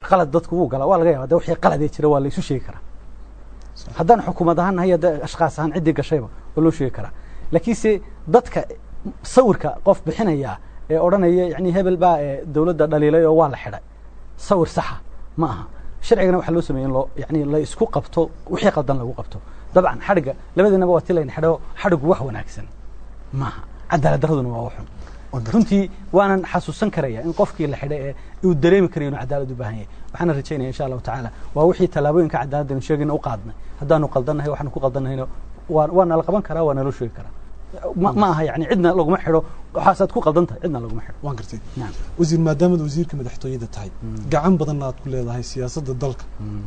qalad dadku wuu galaa waa laga yaaba de wixii qaladee jira waa la isu sheegi karaa haddaan xukuumad ahaan nahay hadda ashkaas ahaan ciddii gashayba waa loo sheegi karaa laakiinse dadka sawirka qof bixinaya ee odhanaya yani hebel baa ee dowladda dhaliilay oo waa la xidhay sawir saxa ma aha sharcigana waxaa loo sameeyey in loo yani la isku qabto wixii qaldan lagu qabto dabcan xadhigga labadiinaba waa ti layna xidho xadhiggu wax wanaagsan maaha cadaalad daraduna waa waxun runtii waanan xasuusan karaya in qofkii la xidhay ee uu dareemi karayo inuu cadaalad u baahan yahay waxaana rajaynaya insha allahu tacaala waa wixii tallaabooyinka cadaaladanu sheegayna u qaadnay haddaanu qaldannahay waxaanu ku qaldannahayna waa waa nala qaban karaa waa naloo sheegi karaa ma ma aha yani cidna laguma xidho waxaasaad ku qaldan tahay cidna laguma xidho waan gartay Naam. wasiir maadaamaad wasiirka madaxtooyada tahay gacan badanna aad ku leedahay siyaasadda dalka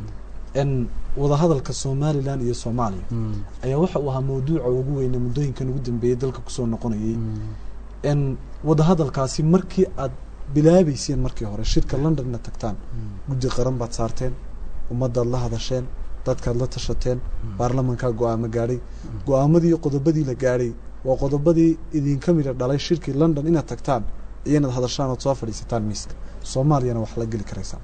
n wadahadalka somalilan iyo soomaaliya ayaa waxa uu ahaa mawduuca ugu weyne muddooyinkan ugu dambeeyey dalka kusoo noqonayay n wadahadalkaasi markii aad bilaabeyseen markii hore shirka londonna tagtaan guddi qaran baad saarteen ummaddaad la hadasheen dadkaad la tashateen baarlamankaa go-aamo gaadhay go-aamadii iyo qodobadii la gaadhay waa qodobadii idinka mida dhalay shirkii london inaad tagtaan iyo inaad hadashaan ood soo fadhiisataan miiska soomaaliyana wax la geli karaysaan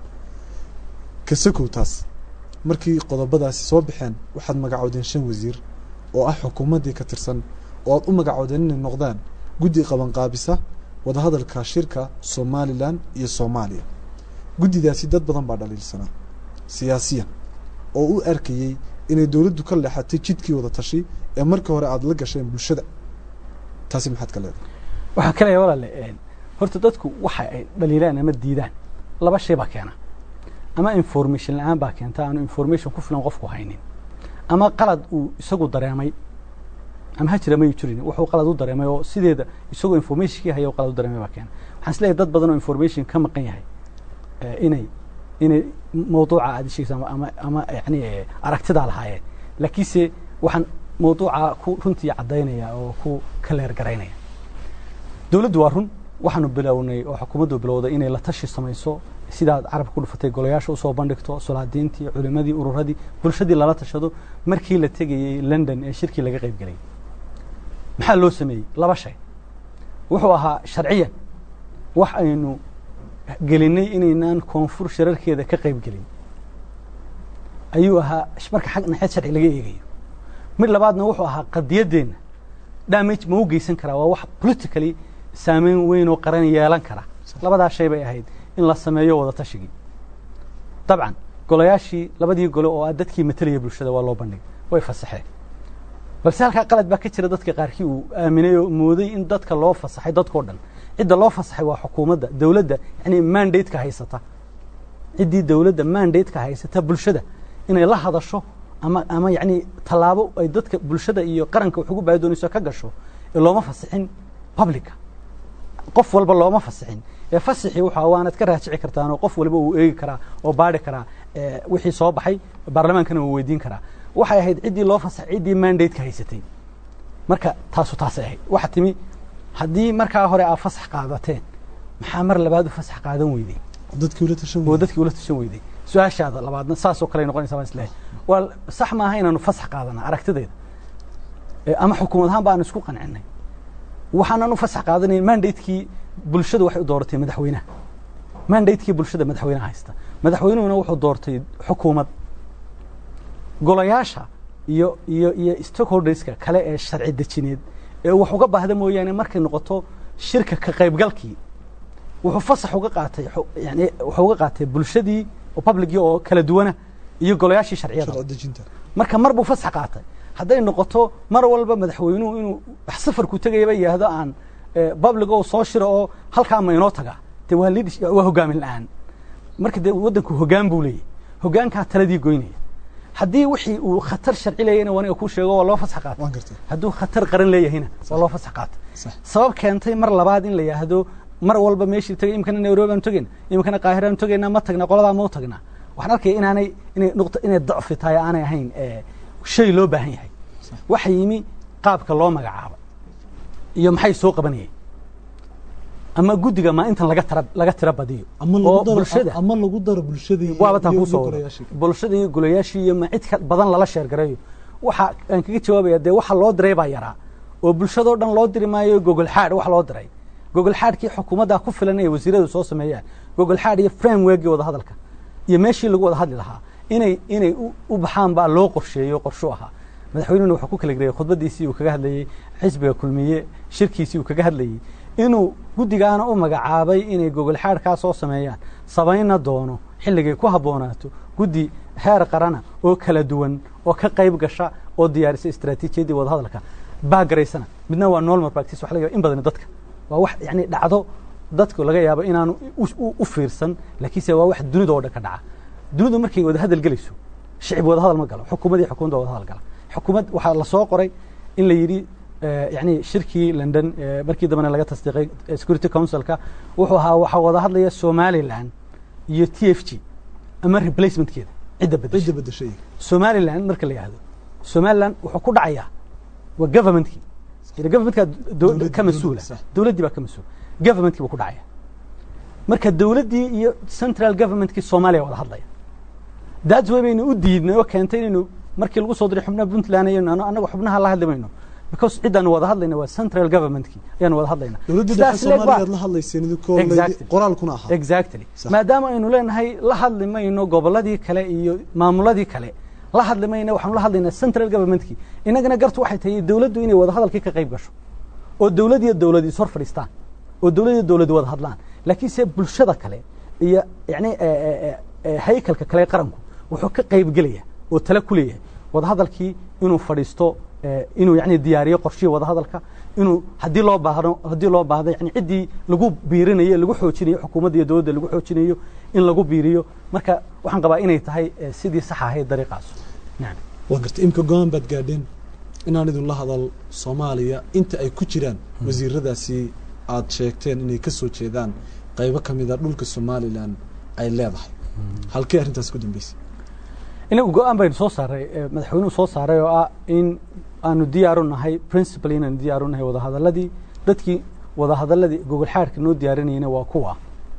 kasakow taas markii qodobadaasi soo baxeen waxaad magacoodeen shan wasiir oo ah xukuumaddii ka tirsan oo aad u magacoodeen inay noqdaan guddi qabanqaabisa wadahadalka shirka somalilan iyo soomaaliya guddidaasi dad badan baa dhaliilsanaa siyaasiyan oo u arkayey inay dowladdu ka leexatay jidkii wada tashi ee markii hore aada la gasheen bulshada taasi maxaad ka leedahay waxaan ka leeyahay walaale een, horta dadku waxa ay dhaliilaan ama diidaan laba shay baa keena ama information la-aan baa keenta aanu information ku filan qofku haynin ama qalad uu isagu dareemay ama ha jira mayu jirin wuxuu qalad u dareemay oo sideeda isagoo informationkii haya oo qalad u dareemay baa keena waxaan is leeyahay dad badan oo information ka maqan yahay eh, inay inay mawduuca aad sheegaysa ama ama, ama yani eh, aragtidaa lahaayeen laakiinse waxaan mawduuca ku runtii caddaynaya oo ku kaleer garaynaya dowladdu waa run waxaanu bilownay oo xukuumaddu bilowday inay la tashi samayso sidaad carabka ku dhufatay golayaasha usoo bandhigto solaadiintii culimadii ururadii bulshadii lala tashado markii la tegayey london ee shirkii laga qayb gelayay maxaa loo sameeyey laba shay wuxuu ahaa sharciyan wax aynu gelinay inaynaan koonfur shirarkeeda ka qayb gelin ayuu ahaa marka xag naxeed sharci laga eegayo mid labaadna wuxuu ahaa qadiyaddeenna damage ma u geysan karaa waa wax politically saameyn weyn oo qaran yeelan kara labadaa shay bay ahayd in la sameeyo wada tashigii dabcan golayaashii labadii gole oo ah dadkii matelaya bulshada waa loo bandhigay way fasaxeen balse halkaa qalad baa ka jira dadka qaarkii uu aaminay oo mooday in dadka loo fasaxay dadkao dhan cidda loo fasaxay waa xukuumadda dowladda yani mandate-ka haysata ciddii dowladda mandate-ka haysata bulshada inay la hadasho ama ama yani tallaabo ay dadka bulshada iyo qaranka wax ugu baahi doonayso ka gasho ee looma fasixin publica qof walba looma fasixin ee fasixii waxa waanad ka raajici kartaan oo qof walba uu eegi karaa oo baari karaa ee wixii soo baxay baarlamaankana uu weydiin karaa waxay ahayd ciddii loo fasaxay ciddii mandate-ka haysatay marka taasu taasay ahayd waxa timi haddii markaa hore aad fasax qaadateen maxaa mar labaad u fasax qaadan weydey dadkii ula tashan oo dadkii ula tashan weyday su-aashaada labaadna saasoo kale noqonaysa baan isleeyahay waa sax maaha inaanu fasax qaadana aragtideeda Ee, ama xukuumad ahaan baanu isku qancinay waxaanan u fasax qaadanayn mandatekii bulshada waxay u dooratay madaxweynaha mandatekii bulshada madaxweynaha haysta madaxweynuhuna wuxuu doortay xukuumad golayaasha iyo iyo iyo stakeholderska kale ee sharci dejineed ee wax uga baahda mooyaane markay noqoto shirka ka qaybgalkii wuxuu fasax uga qaatay xu- yani wuxuu uga qaatay bulshadii oo publicii oo kala duwana iyo golayaashii sharciyada sharci dejinta marka mar buu fasax qaatay hadday noqoto mar walba madaxweynuhu inuu wax safarku tegayaba yidhaahdo aan eh, public oo soo shiro oo halkaa ma inoo taga de waa leadership waa hogaamin la-aan marka dee waddanku hoggaan buu leeyahy hoggaankaa taladii goynaya haddii wixii uu khatar sharci leeyahayna waniga kuu sheego waa loo fasax qaatay waan gartay hadduu khatar qaran leeyahayna waa loo fasax qaatay sax sabab keentay mar labaad in la yidhaahdo mar walba meeshii tagay imikana nairobi aan togeyna imikana qaahira aan togeynaa ma tagna qoladaa ma u tagnaa waxaan arkaya inaanay inay nuqta inay dacfi tahay aanay ahayn ee shay loo baahan yahay waxa yimi qaabka loo magacaabo iyo maxay soo qabanayeen ama guddiga maa intan laga tara laga tira badiyo ama oo lagu daro bulshada ama lagu daro bulshadii waaba taan iyo kusoo wado golayaashii. bulshada iyo golayaashii iyo ma cid ka badan lala sheergareeyo waxa aan kaga jawaabaya dee waxa loo diray baa yaraa oo bulshadoo dhan loo diri maayo gogol xaadh wax loo diray gogol xaadhkii xukuumadda ku filan ee wasiiradu soo sameeyaan gogol xaadh iyo frameworkii wada hadalka iyo meeshii lagu wada hadli lahaa inay inay u- u baxaan baa loo qorsheeyo qorshu ahaa madaxweynuhuna wuxuu ku kala gereeyey khudbadiisii uu kaga hadlayey xisbiga kulmiye shirkiisii uu kaga hadlayey inuu guddigaana u magacaabay inay gogol xaadhkaa soo sameeyaan samayna doono xilligay ku habboonaato guddi heer qarana oo kala duwan oo ka qayb gasha oo diyaarisa istaraatiijiyaddii wadahadalka baagaraysana midna waa normal practice waxa laga yaaba in badan dadka waa wax yani dhacdo dadku laga yaabo inaanu u- u- u fiirsan laakiinse waa wax dunida oo dhan ka dhaca dunidu markay wada hadal gelayso shicib wada hadal ma galo xukuumad iyo xukuumadda wada hadal gala xukuumad waxaa la soo qoray in la yidhi eh, yani shirkii london eh, markii dambena laga tasdiiqay eh, security councilka wuxuu ahaa waxaa wada hadlaya somaliland iyo t f g ama replacementkeeda cidda bedesha cidda bedeshay somaliland marka la yidhahdo somaliland wuxuu ku dhacayaa waa governmentkii ila governmentka do- Dowladdii- ka mas-uula dowladdii, sax. dowladdii baa ka mas-uul governmentkii buu ku dhacaya marka dowladdii iyo central governmentkii soomaaliya wada hadlaya that's way baynu u diidnay oo keentay inaynu markii lagu soo diray xubnaha puntland ayaynu ano- annaga xubnaha la hadli mayno because ciddaanu wada hadlayna waa central governmentkii ayaanu wada hadlayna dowladda Sidaas dhexe leeg baa- soomaaliya aad la hadlayseen idinkoo laydi- Exactly. qoraalkuna ahaa exactly Sax. maadaama aynu leenahay la hadli mayno gobolladii kale iyo maamuladii kale la hadli mayno waxaanu la hadlaynaa central governmentkii innagana gartu waxay tahay dowladdu inay wada hadalkii ka qayb gasho oo dowlad iyo dowlad is hor fadhiistaan oo dowlad iyo dowlad wada hadlaan laakiinse bulshada kale iyo yani haykalka kale ee qaranku wuxuu ka qayb gelaya oo tala ku leeyahay wada hadalkii inuu fadhiisto eh, inuu yani diyaariyo qorshihii wada hadalka inuu haddii loo baahdo haddii loo baahdo yani ciddii lagu biirinayo lagu xoojinayo xukuumadda iyo dowladda lagu xoojinayo in lagu biiriyo marka waxaan qabaa inay tahay eh, sidii sax ahayd dariiqaas nacam waa gartay imika go-aan baad gaadheen inaan idinla hadal soomaaliya inta ay ku jiraan wasiiradaasi aad sheegteen inay ka soo jeedaan qaybo ka mid a dhulka somalilan ay leedahay halkee arrintaas ku dambeysay inagu go-aan baynu soo saaray eh, madaxweynuhu soo saaray oo ah in aanu diyaaru nahay principal inaanu diyaaru nahay wadahadaladii dadkii wadahadaladii gogol xaadhka noo diyaarinayna waa kuwa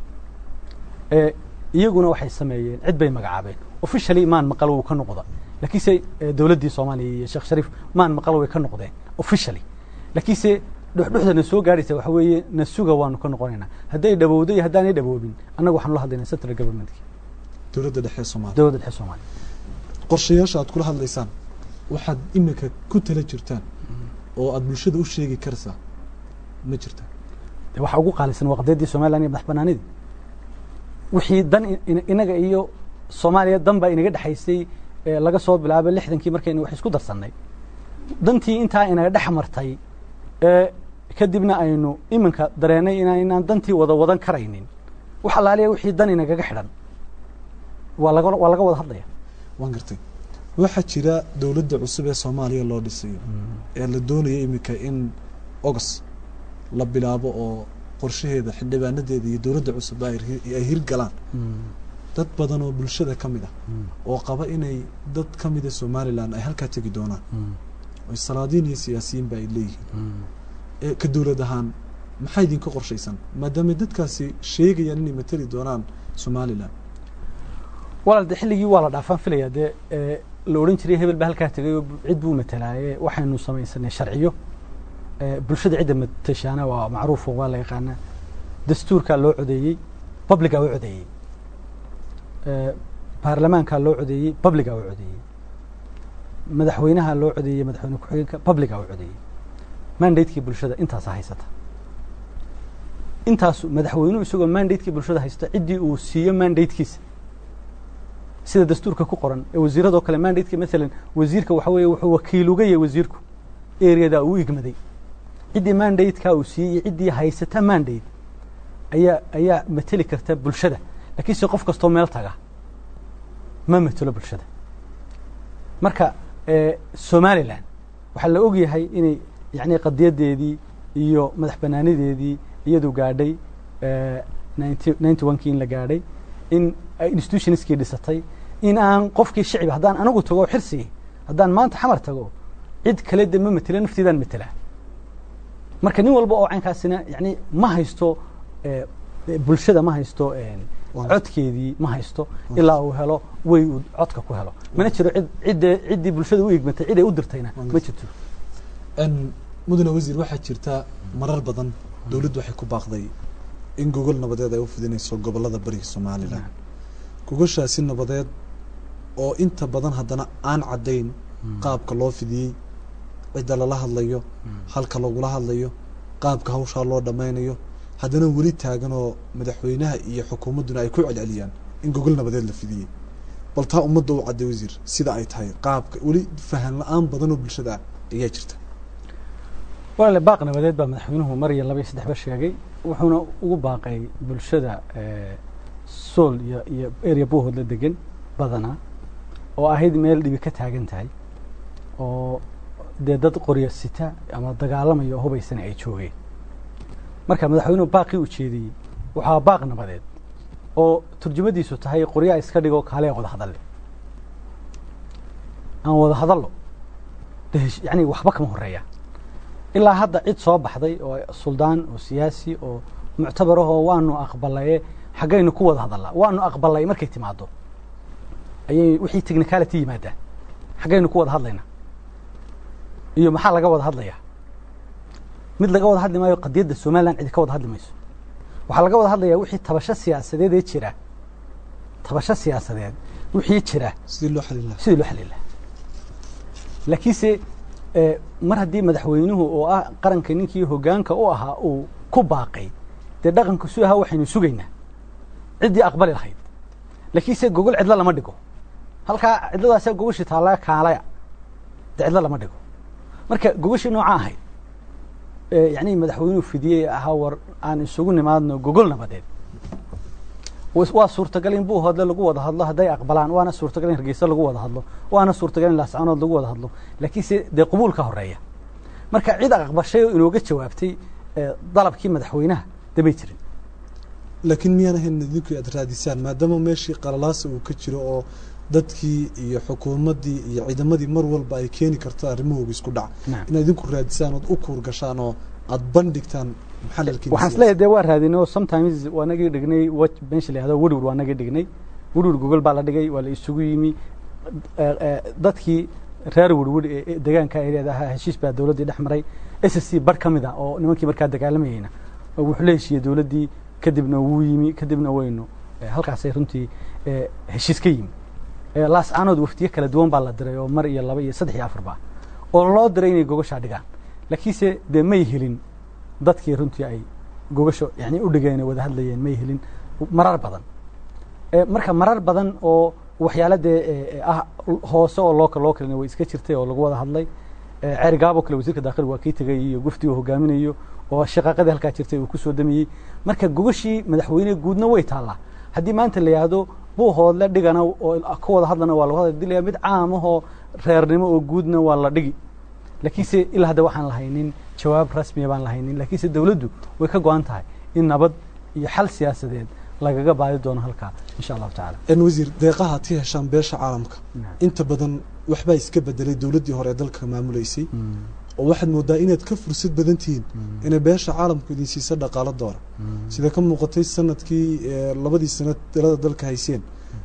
Eh, iyaguna waxay sameeyeen cid bay magacaabeen officially maan maqal wuu ka noqda laakiinse eh, dowladdii soomaaliya iyo sheekh shariif maan maqal way ka noqdeen officially laakiinse dhuxdhuxdana soo gaadhaysa waxa weeye na suga waanu ka noqonaynaa hadday dhawowdo iyo haddaanay dhawoobin annaga waxaanu la hadlaynaa central governmentkii dowladda dhexe ee soomaaliya dowladda dhexe soomaaliya qorshayaasha aad kula hadlaysaan waxaad imika ku tala jirtaan oo aad bulshada u sheegi karaysaa ma jirta de waxa ugu qaalisan waa qadiyadii somaliland iyo madax banaanidii wixii dan in- in- inaga iyo soomaaliya dan baa inaga dhexaysay ee laga soo bilaabay lixdankii markaynu wax isku darsannay dantii intaa inaga dhex martay ee kadibna aynu iminka dareennay inaan inaan dantii wada wadan karaynin wax allaaliya wixii dan inagaga xidhan waa laga waa laga wada hadlaya waan gartay waxaa jira dowladda cusub ee soomaaliya loo dhisayo ee la doonaya imika in ogos la bilaabo oo qorshaheeda xildhibaanadeeda iyo dowladda cusub ay hir- ay hirgalaan dad badan oo bulshada ka mid ah oo qaba inay dad ka mida somalilan ay halkaa tegi doonaan oo salaadiin iyo siyaasiyiinba ay leeyihiin ee ka dowlad ahaan maxaa idinka qorshaysan maadaama dadkaasi sheegayaan inay matali doonaan somalilan walaal de xilligii waa la dhaafaan filaya dee ee, la odhan jiray hebel baa halkaa tegay oo cid buu matalaaye waxaynu samaysanay sharciyo ee, bulshada cidda matashaana waa macruufo waa la yaqaanaa dastuurkaa loo codeeyey publigaa u codeeyey ee, baarlamaankaa loo codeeyey publigaa u codeeyey madaxweynaha loo codeeyey madaxweyne ku-xigeenka publigaa u codeeyey mandatekii bulshada intaasa haysata intaasu madaxweynuhu isagoo mandatekii bulshada haysta ciddii uu siiyo mandatekiisa sida dastuurka ku qoran ee wasiiradoo kale mandateka maalan wasiirka waxa weeye wuxuu wakiil uga yahay wasiirku areada uu igmaday ciddii mandateka uu siiyey iyo ciddii haysata mandate ayaa ayaa mateli karta bulshada laakiinse qof kastoo meel taga ma matelo bulshada marka eh, somaliland waxaa la ogyahay inay yani qadiyadeedii iyo madax banaanideedii iyadu gaadhay ninety onkii in la gaadhay in ay institutionskii dhisatay in aan qofkii shicib haddaan anigu tago xirsigii haddaan maanta xamar tago cid kale de ma matela nafteedaan matelaa marka nin walba oo caynkaasina yani ma haysto eh, bulshada ma haysto eh, codkeedii ma haysto ilaa uu helo way uu codka ku helo mana jiro cid cidde ciddii bulshada u igmatay cid ay u dirtayna ma jirto n mudane wasiir waxaa jirta marar badan dowladdu waxay ku baaqday in gogol nabadeed ay u fidinayso gobollada bariga somalilan gogoshaasi nabadeed oo inta badan haddana aan caddayn qaabka loo fidiyey cidda lala hadlayo halka lagula hadlayo qaabka hawshaa loo dhammaynayo haddana weli taagan oo madaxweynaha iyo xukuumadduna ay ku celceliyaan in gogol nabadeed la fidiyey bal taa ummadda u cadday wasiir sida ay tahay qaabka weli fahan la-aan badan oo bulshada ah ayaa jirta walaale baaq nabadeed baa madaxweynuhu mar iyo laba iyo saddexba sheegay wuxuuna ugu baaqay bulshada sool iyo iyo area bohoodla degan badanaa oo ahayd meel dhibi ka taagan tahay oo dee dad qoryo sita ama dagaalamaya oo hubaysana ay joogeen marka madaxweynuhu baaqii ujeediyey waxaa baaq nabadeed oo turjumadiisu tahay qoryaa iska dhigo kaale wada hadalle aan wada hadallo de yani waxba kama horeeya ilaa hadda cid soo baxday oo suldaan oo siyaasi oo muctabarahoo waanu aqbalaye xaggaynu ku wada hadallaa waanu aqbalay markay timaado ayay wixii technicality yimaadaan xaggaynu ku wada hadlaynaa iyo maxaa laga wada hadlayaa mid laga wada hadli maayo qadiyadda somalilan cidi ka wada hadli mayso waxaa laga wada hadlayaa wixii tabasho siyaasadeed ee jira tabasho siyaasadeed wixii jira sidii loo xalin lahaa sidii loo xalin lahaa laakiinse mar haddii madaxweynuhu oo ah qaranka ninkii hoggaanka u ahaa uu ku baaqay dee dhaqanku su ahaa waxaynu sugaynaa ciddii aqbali lahayd laakiinse gogol cidlo lama dhigo halkaa cidladaasa gogoshii taallaa kaalaya dee cidlo lama dhigo marka gogoshii noocaa ahayd yani madaxweynuhu fidiyey ahaa war aan isugu nimaadno gogol nabadeed waa suurtagal in buuhoodle lagu wada hadlo hadday aqbalaan waana suurtagal in hargeysa lagu wada hadlo waana suurtagal in laascanood lagu wada hadlo laakiinse dee qabuul ka horeeya marka cid aqbashay oo inooga jawaabtay dalabkii madaxweynaha damay jirin laakiin miyaan ahayn idinku aad raadisaan maadaama meeshii qalalaasa uu ka jiro oo dadkii iyo xukuumaddii iyo ciidamadii mar walba ay keeni karto arrimahooga isku dhac inaad idinku raadisaan ood u kuur gashaan oo aad bandhigtaan waxaan isleeyahay dee waa raadinay oo sometimes waa nagii dhignay w meesha la yahdo werwer waa nagii dhignay werwer gogol baa la dhigay waa la isugu yimi dadkii reer werwer ee degaanka ereada ahaa heshiis baa dowladdii dhex maray s s c bar ka mid a oo nimankii markaa dagaalamayeyna wuxuu la heshiiyey dowladdii kadibna wuu yimi kadibna waynu halkaasay runtii heshiis ka yimi laascaanood waftiye kala duwan baa la diray oo mar iyo laba iyo saddex iyo afarba oo loo diray inay gogoshaa dhigaan laakiinse dee may helin dadkii runtii ay gogasho yani u dhigeen wada hadlayeen may helin marar badan marka marar badan oo waxyaala dee ah hoose oo loo loo kalena way iska jirtay oo lagu wada hadlay ceerigaabo kale wasiirka daakhilig waa kii tegay iyo gufti uu hogaaminayo oo shaqaaqadii halkaa jirtay uu kusoo damiyey marka gogashii madaxweyne guudna way taallaa haddii maanta la yihahdo buuhoodle dhigana oo ka wada hadlana waa lagu hadla dilaya mid caamahoo reernimo oo guudna waa la dhigi laakiinse ilaa hadda waxaan lahaynin jawaab rasmiya baan lahaynin laakiinse dowladdu way ka go-an tahay in nabad iyo xal siyaasadeed lagaga baadi doono halkaa insha allahu tacala n wasiir deeqaha ad ka heshaan beesha caalamka inta badan waxbaa iska bedelay dowladdii hore ee dalka maamuleysay oo waxaad moodaa inaad ka fursad badan tihiin inay beesha caalamku idin siiso dhaqaalo doora sida ka muuqatay sanadkii labadii sanad dalada dalka hayseen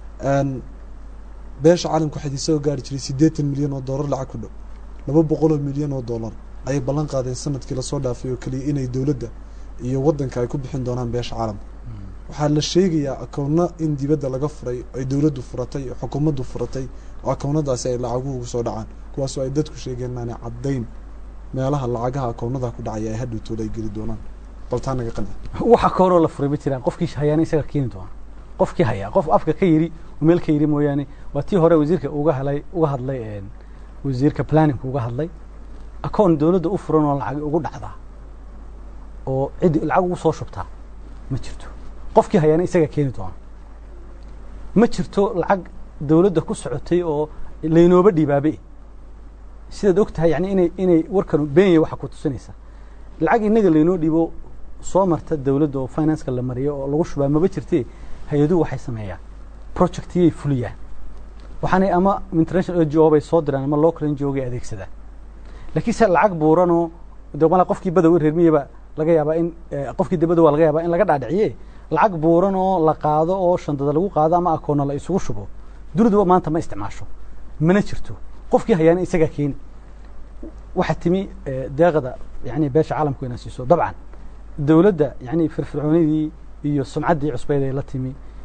beesha caalamka waxaa idin soo gaari jiray siddeetan milyan oo dollar lacag ku dhow laba boqoloo milyan oo dollar ayay ballan qaadeen sanadkii lasoo dhaafay oo keliya inay dowladda iyo waddanka ay ku bixin doonaan beesha caalamka waxaa la sheegayaa akownno in dibadda laga furay ay dowladdu furatay oo xukuumaddu furatay oo akownadaasi ay lacaguhu ugu soo dhacaan kuwaasoo ay dadku sheegeen maana caddayn meelaha lacagaha akownada ku dhacaya ay hadhowtooda ay geli doonaan bal taa naga qanci waxa kooroo la furay ma jiraan qofkii hayaana isaga keeni doona qofkii hayaa qof afka ka yiri meel ka yiri mooyaane waa tii hore wasiirka uga helay uga hadlay wasiirka planningka uga hadlay akoon dowladda u furan oo lacag ugu dhacdaa oo cid lacag ugu soo shubtaa ma jirto qofkii hayaana isaga keeni doona ma jirto lacag dowladda ku socotay oo laynooba dhiibaabe sidaad og tahay yani inay inay warkanu beenya waxa ku tusinaysa lacag inaga laynoo dhiibo soo marta dowladda oo financeka la mariyo oo lagu shubaa maba jirte hay-aduhu waxay sameeyaan projectiyay fuliyaan waxaanay ama international n g o bay soo diraan ama local n g o gay adeegsadaan laakiinse lacag buuranoo de mala qofkii badow reermiyaba laga yaabaa in qofkii de badow waa laga yaabaa in laga dhaadhiciye lacag buuran oo la qaado oo shandada lagu qaado ama akoonna la isugu shubo duniduba maanta ma isticmaasho mana jirto qofkii hayaana isagaa keeni waxaa timi deeqda yani beesha caalamku inaa siiso dabcan dowladda yani firfircoonidii iyo sumcaddii cusbeyd ay la timi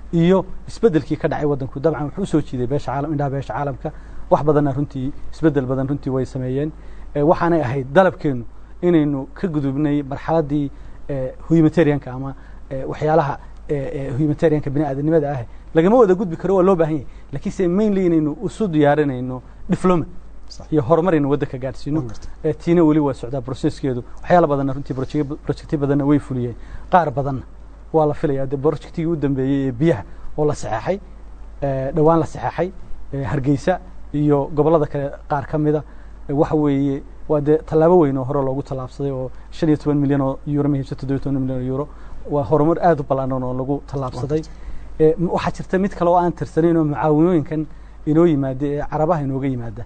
iyo isbeddelkii ka dhacay waddanku dabcan wuxuu usoo jiiday beesha caalam indhaha beesha caalamka wax badanna runtii isbeddel badan runtii way sameeyeen waxaanay ahayd dalabkeennu inaynu ka gudubnay marxaladdii humanitarianka ama waxyaalaha humanitarianka bini aadanimada ah lagama wada gudbi karo waa loo baahan yahay lakiinse mainly inaynu isu diyaarinayno difloma iyo horumar aynu waddanka gaadhsiino tiina weli waa socdaa processkeedu waxyaala badanna runtii projectyo badanna way fuliyeen qaar badanna waa la filaya de projectigii u dambeeyey ee biyaha oo la saxeexay dhowaan la saxeexay hargeysa iyo gobollada kale qaar ka mida waxa weeye waa dee tallaabo weyn oo hore loogu tallaabsaday oo shan iyo toban milyan oo euro mahibsa toddobiyo toban milyan oo euro waa horumar aad u ballaanan oo lagu tallaabsaday waxaa jirta mid kale oo aan tirsanayn oo mucaawinooyinkan inoo yimaada ee carabaha inooga yimaada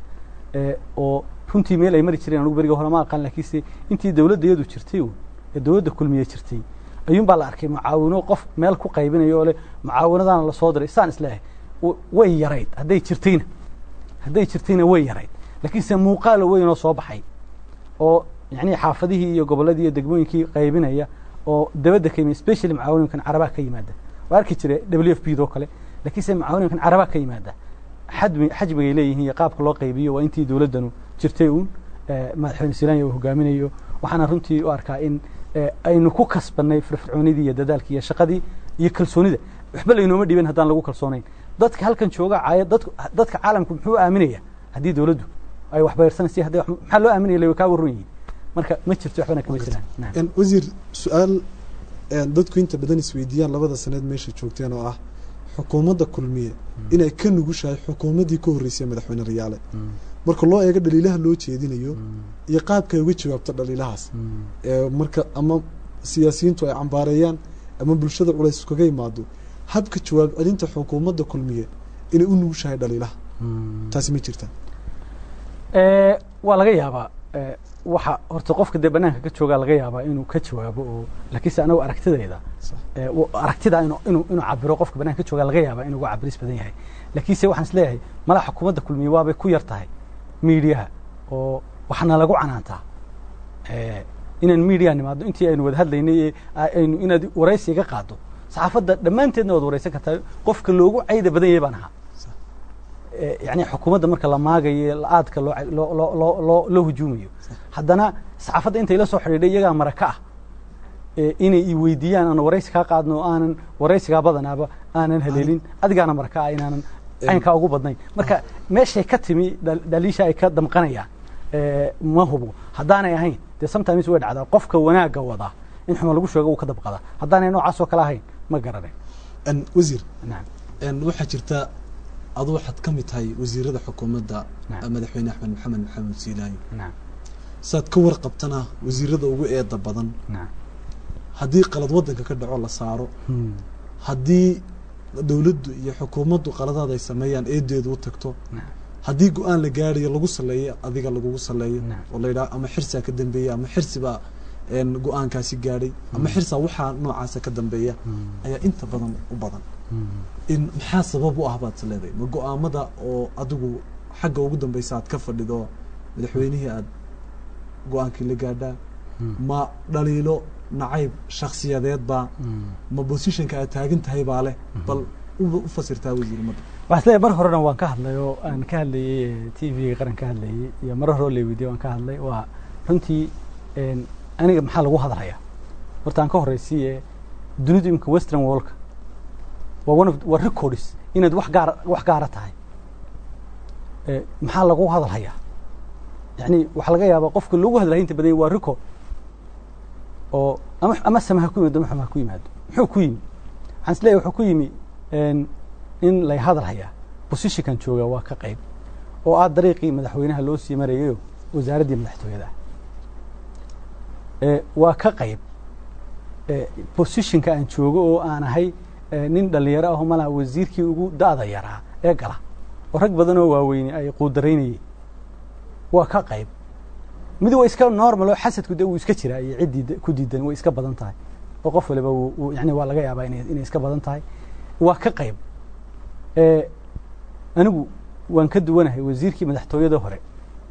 oo runtii meel ay mari jireen anugu beriga hore ma aqaan lakiinse intii dawladda iyadu jirtay ee dawladda kulmiye jirtay ayuun baa la arkay mucaawino qof meel ku qaybinayo oo leh mucaawinadaana lasoo diray saan isleehay way yarayd hadday jirtayna hadday jirtayna way yarayd lakiinse muuqaalo weyn oo soo baxay oo yani xaafadihii iyo gobolladii iyo degmooyinkii qaybinaya oo dabadda ka yimid specially mucaawinooyinkan carabaha ka yimaada waa arki jira w f b doo kale lakiinse mucaawinooyinkan carabaha ka yimaada xadmi xajmigay leeyihiin iyo qaabka loo qaybiyo waa intii dawladdanu jirtay uun madaxweyne silanya uu hogaaminayo waxaana runtii u arkaa in aynu ku kasbanay firfircoonidii iyo dadaalkii iyo shaqadii iyo kalsoonida waxba laynooma dhiban haddaan lagu kalsoonayn dadka halkan jooga caaya dad dadka caalamku muxuu aaminaya haddii dawladdu ay waxbayarsanaysa hadday maxaa loo aaminaya la kaa warran yihiin marka ma jirto waxbana kama jiraan wasiir su-aal dadku inta badan isweydiiyaan labada saneed meesha joogteen oo ah xukuumadda kulmiye inay ka nugushahay xukuumaddii ka horreysay madaxweyne rayaale marka loo eego dhaliilaha loo jeedinayo iyo qaabka ay uga jawaabto dhaliilahaas marka ama siyaasiyiintu ay cambaareeyaan ama bulshada culays kaga imaado habka jawaab celinta xukuumadda kulmiye inay u nugushahay dhaliilaha taasi ma jirta waa laga yaabaa waxa horta qofka dee banaanka ka joogaa laga yaabaa inuu ka jawaabo oo lakiinse anagu aragtidayda aragtida inu inuu inuu cabiro qofka banaanka ka joogaa laga yaabaa inuu uga cabiris badan yahay lakiinse waxaan is leeyahay malaha xukuumadda kulmiye waabay ku yar tahay miidiyaha oo waxna lagu canaantaa inaan miidiya nimaadno intii aynu wada hadlaynay aynu inaad waraysi iga qaado saxaafadda dhammaanteedna waad waraysan kartaa qofka loogu cayda badan yahay baan ahaa yani xukuumadda marka la maagayo la-aadka loo loo hujuumayo haddana saxaafadda intay la soo xidhiidhay iyagaa maraka ah inay i weydiiyaan aan waraysi kaa qaadno o aanan waraysigaa badanaaba aanan haleelin adigaana maraka ah inaanan caynkaa ugu badnayn marka meeshay ka timi dhaliisha ay ka damqanayaan ma hubo haddaanay ahayn dee sometimes way dhacdaa qofka wanaagga wadaa in xuma lagu sheego uu ka dabqadaa haddaanay noocaas oo kale ahayn ma garanayn wasiir waxaa jirta adu waxaad ka mid tahay wasiirada xukuumadda madaxweyne axmed maxamed maxamed siilaayo saad ka warqabtana wasiirada ugu eeda badan haddii qalad waddanka ka dhaco la saaro haddii dawladdu iyo xukuumaddu qaladaad ay sameeyaan eedeedu u tagto haddii go-aan la gaarayo lagu saleeyo adiga lagugu saleeyo oo la yidhaha ama xirsaa ka dambeeya ama xirsibaa go-aankaasi gaadhay ama xirsaa waxaa noocaasa ka dambeeya ayaa inta badan u badan in maxaa sabab u ah baad is leedahay ma go-aamada oo adigu xagga ugu dambeysa aad ka fadhido madaxweynihii aad go-aankii la gaadhaa ma dhaliilo nacayb shaksiyadeed baa ma bosishanka aad taagan tahay baa leh bal u fasirtaa wasiir ummadda waxaa is leeyahay mar horena waan ka hadlay oo aan ka hadlayey t v-ga qaran ka hadlayey iyo mar hore oo leweydiye waan ka hadlay waa runtii aniga maxaa lagu hadlayaa horta aan ka horeysiye dunidu imika western wallka waa one of waa records inaad wax gaara wax gaara tahay maxaa lagu hadalhayaa yani waxaa laga yaabaa qofka loogu hadlaya inta badan waa record oo ama ama sama ha ku yimaado ama xuma ha ku yimaado muxuu ku yimi waxaan is leeyahy wuxuu ku yimi in lay hadal hayaa bosishinkan jooga waa ka qayb oo ah dariiqii madaxweynaha loo sii marayayo wasaaraddii madaxtooyada waa ka qayb bosishinka aan joogo oo aan ahay nin dhalinyaro aho malaha wasiirkii ugu da-da yaraa ee gala oo rag badan oo waaweyne ay quudaraynayeen waa ka qayb mid waa iska normal oo xasadku de wuu iska jiraa iyo ciddii ku diidan way iska badan tahay oo qof waliba yani waa laga yaabaa inay iska badan tahay waa ka qayb anigu waan ka duwanahay wasiirkii madaxtooyada hore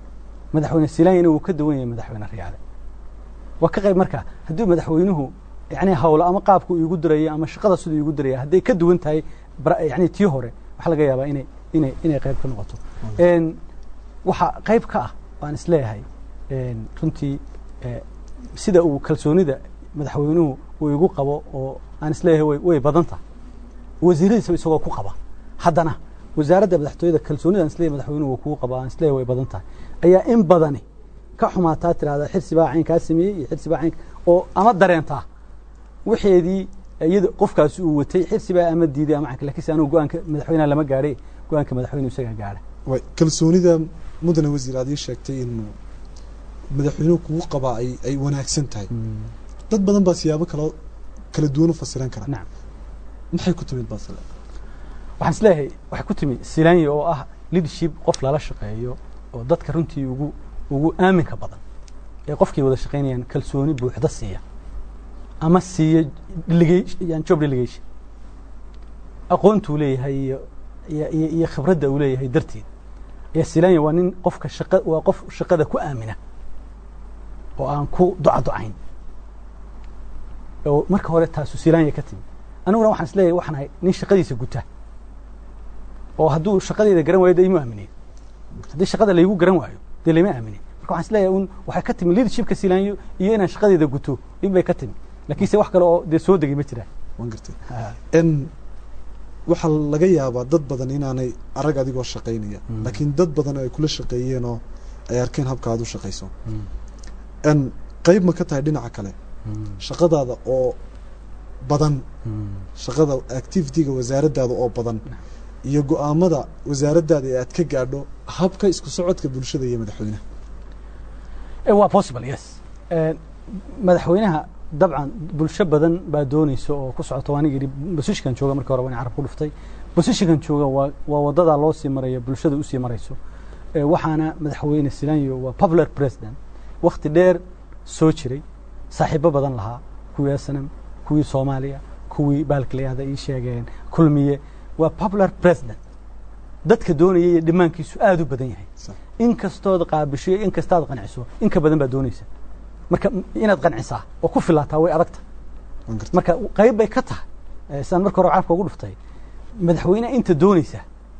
madaxweyne silanyana wuu ka duwan yahay madaxweyne riyaale waa ka qayb marka hadduu madaxweynuhu yani hawlo ama qaabku iigu diraya ama shaqada siduu iigu diraya hadday ka duwan tahay yani tii hore waxaa laga yaabaa inay inay inay qayb ka noqoto waxaa qayb ka ah waan isleeyahay runtii sida uu kalsoonida madaxweynuhu uu igu qabo oo aan isleeyahay way way badan tahay wasiiradiisaba isagoo ku qaba haddana wasaaradda madaxtooyada kalsoonida aan isleeyahay madaxweynuhu uu kugu qabo aan isleeyahay way badan tahay ayaa in badani ka xumaataa tirahda xirsi baa caynkaa sameeyey iyo xirsi baa caynka oo ama dareentaa waxeedii iyada qofkaasi uu watay xirsi baa ama diiday ama caynka lakiinse anugu go-aanka madaxweynaha lama gaadhay go-aanka madaxweynuhu isagaa gaadha way kalsoonida mudane wasiir aad ii sheegtay inuu madaxweynuhu kugu qabaa ay ay wanaagsan tahay dad badan baa siyaabo kala kala duwan u fasiran kara nacam maxay ku timid baasle waxaan isleeyahay waxay ku timi silanya oo ah leadership qof lala shaqeeyo oo dadka runtii ugu ugu aaminka badan ee qofkii wada shaqaynayaan kalsooni buuxda siiya ama siiya delegation job delegation aqoontuu leeyahay iyo iyo iyo iyo khibradda uu leeyahay darteed ayaa silanya waa nin qofka shaqa waa qof shaqada ku aamina oo aan ku ducaducayn oo marka hore taasu silanya ka timi aniguna waxaan isleeyahay waxaan ahay nin shaqadiisa guta oo hadduu shaqadeeda garan waayo de imu aaminin haddii shaqada laygu garan waayo dee layma aaminin marka waxaan isleeyahay un waxay ka timi leadershipka silanyo iyo inaan shaqadeeda guto in bay ka timi lakiinse wax kale oo dee soo degay ma jiraan waan gartay n waxaa laga yaabaa dad badan inaanay arag adigoo shaqaynaya laakiin dad badan ay kula shaqeeyeen oo ay arkeen habka aad u shaqayso n qayb ma ka tahay dhinaca kale shaqadaada oo badan shaqada activity-ga wasaaraddaada oo badan iyo go-aamada wasaaraddaada ee aad ka gaadho habka isku socodka bulshada iyo madaxweynaha waa possible yes madaxweynaha dabcan bulsho badan baa doonaysa oo ku socota waaniga yidhi bosishikan jooga markii hore waan carab ku dhuftay bosishikan jooga waa waa waddadaa loo sii maraya bulshada usii marayso waxaana madaxweyne silanyo waa popular president wakti dheer soo jiray saaxiibo badan lahaa kuwii asanam kuwii soomaaliya kuwii baalkilayahda ii sheegeen kulmiye waa popular president dadka doonaya iyo dhimaankiisu aada u badan yahay in kastood qaabisho in kastaad qanciso in ka badan baa doonaysa marka inaad qancisaa oo ku filaataa way adagta marka qayb bay ka tahay sidaan marka hore carabka ugu dhuftay madaxweyneha inta doonaysa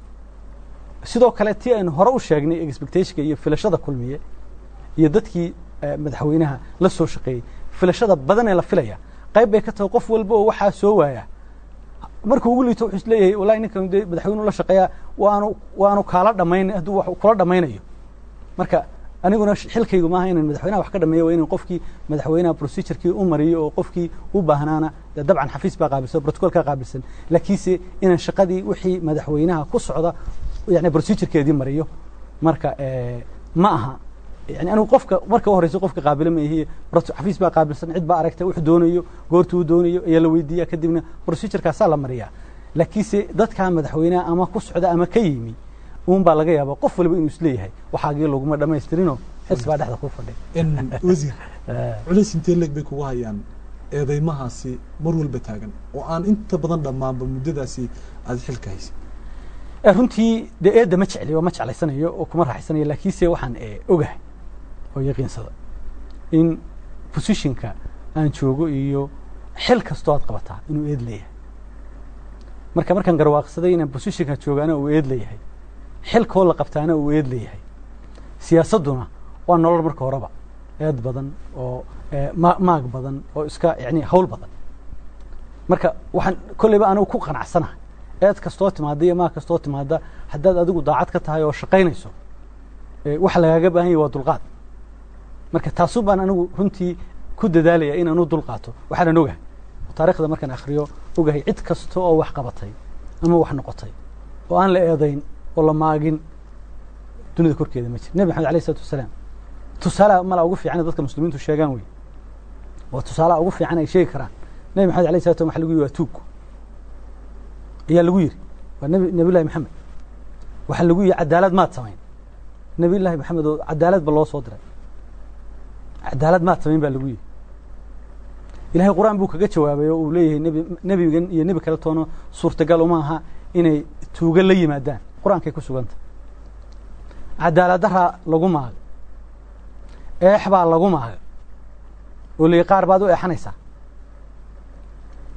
sidoo kale tii aynu hore u sheegnay expectationka iyo filashada kulmiye iyo dadkii madaxweynaha la soo shaqeeyey filashada badan ee la filaya qayb bay ka tahay qof walba oo waxaa soo waaya markuu ugu liito wuxuu isleeyahay wallahi ninkan dee madaxweynuhu la shaqeeyaa waanu waanu kaala dhamayn hadduu wax kula dhamaynayo marka aniguna xilkaygu maaha inaan madaxweynaha wax ka dhameeyo waa inaan qofkii madaxweynaha procedurkii u mariyo oo qofkii u baahnaana dee dabcan xafiis baa qaabilsan protocol kaa qaabilsan laakiinse inaan shaqadii wixii madaxweynaha ku socda yani procedurekeedii mariyo marka ma aha yani anigu qofka marka u horeysa qofka qaabila ma ihiye xafiis baa qaabilsan cid baa aragtay wuxuu doonayo goortuu u doonayo ayaa la weydiiya kadibna procedurkaasaa la mariyaa laakiinse dadkaa madaxweynaha ama ku socda ama ka yimi un baa laga yaaba qof waliba inuu isleeyahay waxaagii laguma dhamaystirinoo xis baa dhexda ku fadhi wasiir culays intee leeg bay kugu hayaan eedeymahaasi mar walba taagan oo aan inta badan dhammaanba muddadaasi aada xilka haysa runtii dee eedda ma jecliyo ma jeclaysanayo oo kuma raaxaysanayo laakiinse waxaan ogahay oo yaqiinsada in positionka aan joogo iyo xil kastoo aad qabataa inuu eed leeyahay marka markaan garwaaqsaday inaan positionka joogaana uu eed leeyahay xilkoo la qabtaana uu eed leeyahay siyaasadduna waa nolol marka horeba eed badan oo maag badan oo iska yani hawl badan marka waxaan kolleyba anigu ku qanacsanahay eed kastoo timaada iyo maag kastoo timaada haddaad adigu daacad ka tahay oo shaqaynayso waxa lagaaga baahan yahy waa dulqaad marka taasu baan anigu runtii ku dadaalaya inaan u dulqaato waxaanan ogahay taarikhda markaan akhriyo ogahay cid kasta oo wax qabatay ama wax noqotay oo aan la eedayn oo la maagin dunida korkeeda ma jir nebi maxamed alayh isalatu wasalaam tusaalaha mala ugu fiican dadka muslimiintu sheegaan wey waa tusaalaha ugu fiican ay sheegi karaan nebi maxamed alayh salatu waxa lagu yihi waa tuug ayaa lagu yidhi waa nebi nebi llahi maxamed waxaa lagu yihi cadaalad maad samayn nebi llahi maxamed oo cadaalad ba loo soo diray cadaalad maad samayn baa lagu yihi ilahay qur-aan buu kaga jawaabay oo uu leeyahay nebi nebigan iyo nebi kale toono suurtagal uma aha inay tuuga la yimaadaan qur-aankay ku suganta cadaaladdaraa lagu maagay eex baa lagu maagay oo lii qaar baad u eexanaysaa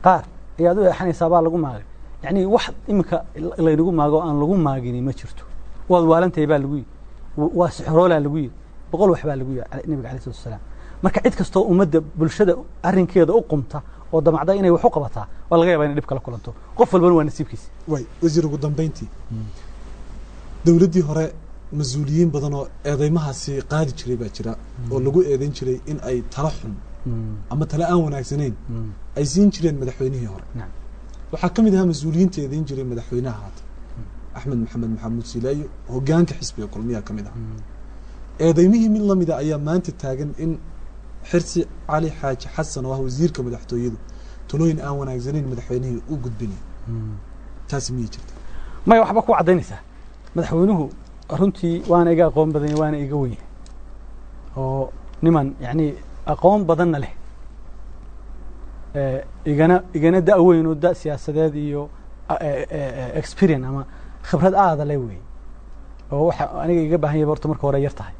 qaar ayaad u eexanaysaa baa lagu maagay yacni wax iminka laynagu maago aan lagu maagini ma jirto waad waalantahay baa lagu yidhi waa sixroolaa lagu yidhi boqol wax baa lagu yidhi nabiga alay slatu wasalaam marka cid kastoo ummadda bulshada arrinkeeda u qumta oo damacda inay wax u qabataa waa laga yaba inay dhib kala kulanto qof walbana waa nasiibkiisa way wasiir ugu dambeyntii dowladdii hore mas-uuliyiin badan oo eedeymahaasi qaadi jiray baa jira oo lagu eedeyn jiray in ay tala xun ama tala aan wanaagsanayn ay siin jireen madaxweynihii hore waxaa ka mid ahaa mas-uuliyiinta eedeyn jiray madaxweynaha haata axmed maxamed maxamuud silaayo hogaanka xisbiga kulmiyaa ka mid aha eedeymihii mid lamida ayaa maanta taagan in xirsi cali xaaji xasan oo ah wasiirka madaxtooyadu talooyin aan wanaagsanayn madaxweynihii u gudbinay taasi miyay jirta maya waxba ku caddaynaysaa madaxweynuhu runtii waana iga aqoon badanya waana iga wenya oo niman yacni aqoon badanna leh igana igana da' weyn oo da' siyaasadeed iyo experience ama khibrad aada le wey oo waxa aniga iga baahan yaba horta marka hore yar tahay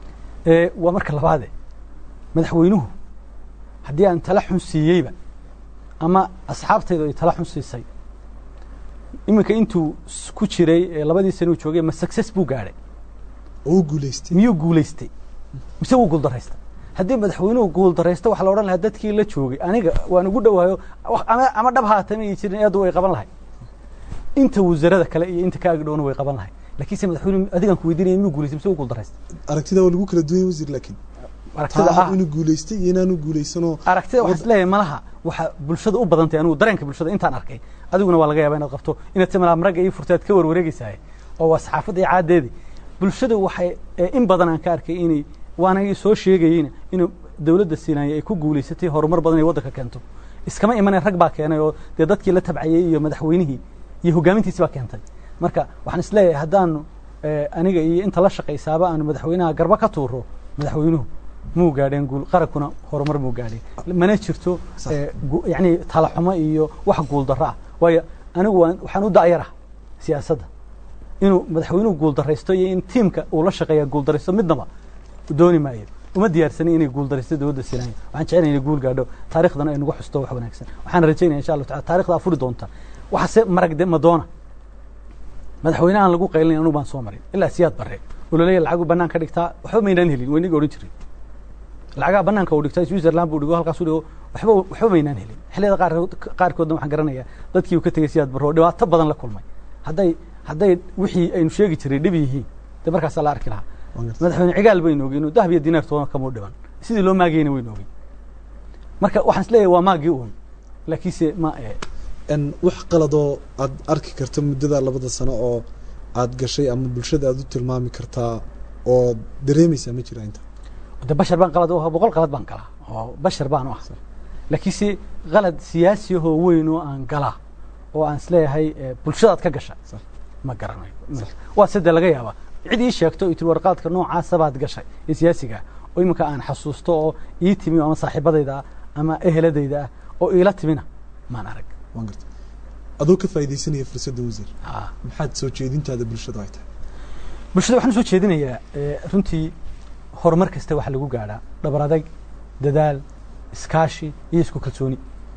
waa marka labaade madaxweynuhu haddii aan tala xun siiyeyba ama asxaabtaydu ay tala xun siisay iminka intuu ku jiray labadii sana uu joogay ma success buu gaadhay oo u guulaystay miyuu guulaystay mise wuu guuldaraystay haddii madaxweynuhu guuldaraysto waxaa la odhan lahaa dadkii la joogay aniga waan ugu dhawaayo ama ama dhab haata ma jirin eedu way qaban lahay inta wasarada kale iyo inta ka agdhowna way qaban lahay lakiinse madaxweynuhu adigaan ku weydiinaya miyuu guulaystay mise wuu guuldaraystay aragtida waa lagu kala duwanya wasiir laakiin aragtida ah inuu guulaystay iyo inaanu guulaysanoo aragtida waxaan isleeyahay malaha waxaa bulshada u badantay anigu dareenka bulshada intaan arkay adiguna waa laga yaaba inaad qabto inaad timalaa maragga iyo furtaad ka warwareegaysahay oo waa saxaafadda iyo caaddeedii bulshada waxay in badan aan ka arkay inay waana soo sheegayeyna inuu dowladda siinaaya ay ku guulaysatay horumar badan ay waddanka keento iskama imanay rag baa keenay oo dee dadkii la tabcayey iyo madaxweynihii iyo hogaamintiisi baa keentay marka waxaan isleeyahay haddaanu aniga iyo inta la shaqaysaaba aanu madaxweynaha garba ka tuuro madaxweynuhu muu gaadheen guul qarankuna horumar muu gaadheen mana jirto yani talaxumo iyo wax guuldarro ah waayo anigu waxaan u da'yarah siyaasadda inuu madaxweynuhu guuldaraysto iyo in tiimka uu la shaqeeya guuldaraysto midnaba dooni maayo uma diyaarsanin inay guuldaraysto dowladda siinayo waxaan jecelnay inay guul gaadho taarikhdana ay nagu xusto wax wanaagsan waxaan rajaynaya insha allahu tacala taarikhda afuri doonta waxaase marag de madoona madaxweynahan lagu qaylinay anugu baan soo marin ilaa siyaad barre oo laleeyahy lacagu bannaan ka dhigtaa waxba maynaan helin waynaga odhan jirin lacagaha banaanka uu dhigtaa switzerland buu dhigo halkaas u dhigo waxba waxba maynaan helin xilliyada qaar qaarkoodna waxaan garanayaa dadkii uu ka tegey siyaad barro dhibaato badan la kulmay hadday hadday wixii aynu sheegi jiray dhib yihiin dee markaasaa la arki lahaa madaxweyne cigaal baynu ogey inuu dahab iyo dinaartoona kamuu dhiban sidii loo maagayna waynu ogey marka waxaan is leeyahay waa maagii uun laakiinse ma wax qaladoo aad arki karta muddada labada sano oo aad gashay ama bulshada aad u tilmaami kartaa oo dareemaysaa ma jira inta de bashar baan qalad u ahaa boqol qalad baan galaa oo bashar baan u ah laakiinse qalad siyaasi ahoo weyn oo aan galaa oo aan isleeyahay bulshadaad ka gasha ma garanayo waa side laga yaaba cid ii sheegto i tiri warqaadka noocaasa baad gashay ee siyaasiga oo iminka aan xasuusto oo ii timi ama saaxiibadayda ah ama eheladayda ah oo iila timina maan arag waan garta adoo ka faaidaysanaya fursadda wasiir maxaad soo jeedintaada bulshada ay tahay bulshada waxaan usoo jeedinayaa runtii horumar kasta waxa lagu gaadhaa dhabar adayg dadaal iskaashi iyo isku kalsooni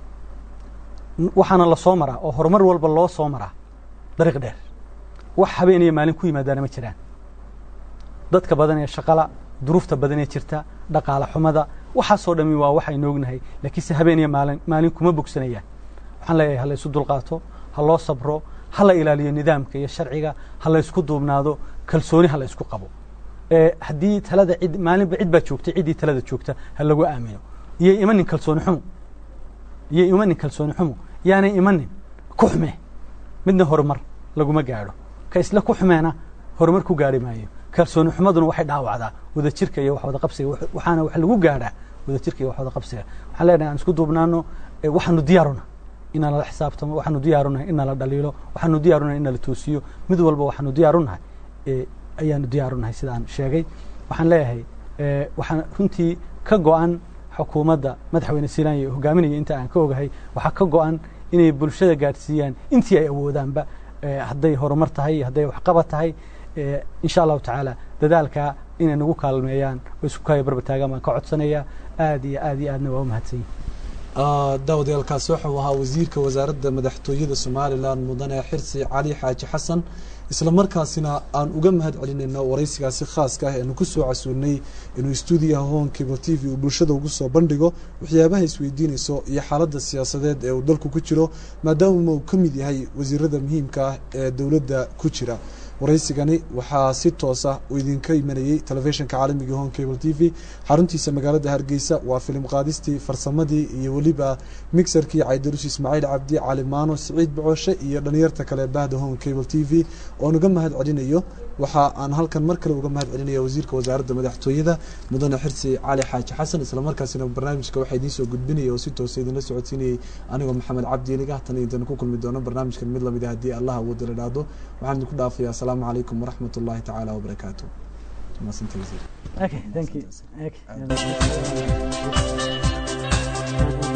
waxaana lasoo maraa oo horumar walba loo soo maraa dariiq dheer wax habeenaya maalin ku yimaadaana ma jiraan dadka badan ee shaqala duruufta badan ee jirta dhaqaale xumada waxaasoo dhami waa waxaynu ognahay laakiinse habeenaya maalin maalin kuma bogsanayaan waxaan leeyahay ha la isu dulqaato ha loo sabro ha la ilaaliyo nidaamka iyo sharciga ha la isku duubnaado kalsooni ha la isku qabo haddii talada cid maalinba cid baa joogtay ciddii talada joogta ha lagu aamino iyay imanin kalsooni xumo iyay imanin kalsooni xumo yaanay imanin ku xume midna horumar laguma gaadho ka isla ku xumeena horumar ku gaadhi maayo kalsooni xumaduna waxay dhaawacdaa wadajirka iyo wax wada qabsiga waxaana wax lagu gaadhaa wadajirka iyo wax wada qabsiga waxaan leenahay aan isku duubnaano waxaanu diyaaruna inaa lala xisaabtamo waxaanu diyaarunahay in nala dhaliilo waxaanu diyaarunahay in nala toosiyo mid walba waxaanu diyaarunahay ayaanu diyaarunahay sidaan sheegay waxaan leeyahay waxaan runtii ka go-an xukuumadda madaxweyne silaanya hogaaminaya inta aan ka ogahay waxaa ka go-an inay bulshada gaadhsiiyaan intii ay awoodaanba hadday horumar tahay iyo hadday waxqabad tahay insha allahu tacaala dadaalkaa inay nagu kaalmeeyaan oo isku kaayo barbataagaan baan ka codsanayaa aad iyo aad iyo aadna waa u mahadsan yihin daawadayaalkaasi waxau ahaa wasiirka wasaaradda madaxtooyada somalilan mudane xirsi cali xaaji xasan isla markaasina aan uga mahad celinayno waraysigaasi khaaska ah eanu kusoo casuunay inuu stuudiyaha hon cable t v uu bulshada ugu soo bandhigo waxyaabaha isweydiinayso iyo xaaladda siyaasadeed ee uu dalku ku jiro maadaama uu ka mid yahay wasiirada muhiimka ah ee dowladda ku jira waraysigani waxaa si toosa uu idinka imanayey telefishinka caalamiga hon cable t v xaruntiisa magaalada hargeysa waa filim qaadistii farsamadii iyo weliba mixerkii caydarus ismaaciil cabdi calimaano siciid bocooshe iyo dhalinyarta kale bahda hon cable t v oon uga mahad celinayo waxa aan halkan mar kale uga mahad celinaya wasiirka wasaaradda madaxtooyada mudane xirsi cali xaaji xasan islamarkaasina barnaamijka waxaa idiin soo gudbinaya oo si toosa idinla socodsiinayay anigoo maxamed cabdi eliga tan intaynu ku kulmi doono barnaamijkan mid lamid ah haddii allah awoodda la dhaahdo waxaan idinku dhaafaya asalaamu calaykum waraxmat ullahi tacaala wabarakaatu maasanta wasiir Okay, thank you. Okay.